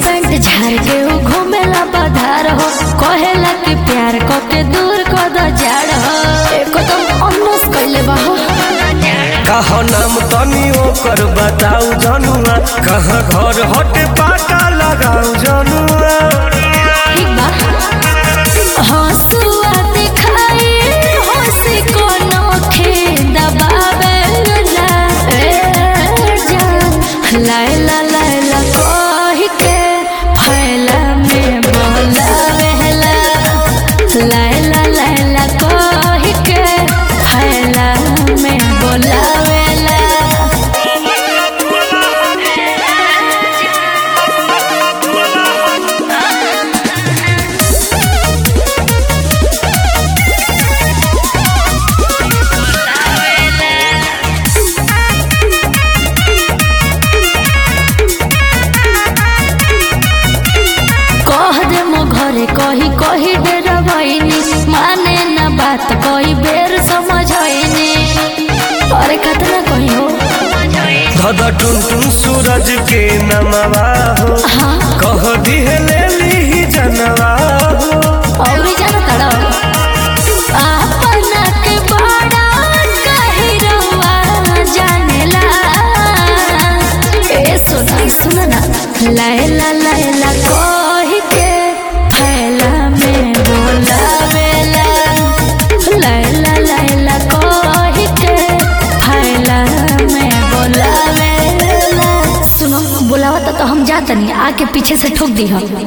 paint झाड़ के उ घूमेला बधार हो कहेला कि प्यार क के दूर क द जाड़ हो एकदम अनस कइले बा हो कहा नाम तनी ओकर बताऊ जनुआ कहाँ घर हटे पाटा लगाऊ जनुआ ठीक बा हंसुआ दिखाई हंसी को नोखे दबावेला ए जान लायला लायला कह के फैला में बोलावेला लायला लायला कह के फैला में बोलावेला कह दे मो घरे कही कही डरबैनी माने न बात कही बेर समझैनी अरे कतना कही हो धद टुन टुन सूरज के नमवा हो हाँ कह दिहे ले ली जनवा हो और जाना तड़ा अपना के बड़ा कही रवा जानेला ए सुना सुना ना लैला लैला कही के फैला में बोलावेला लैला लैला कही के फैला में बोलावेला सुनो बुलावा तो हम जातनी आके पीछे से ठोक दी हम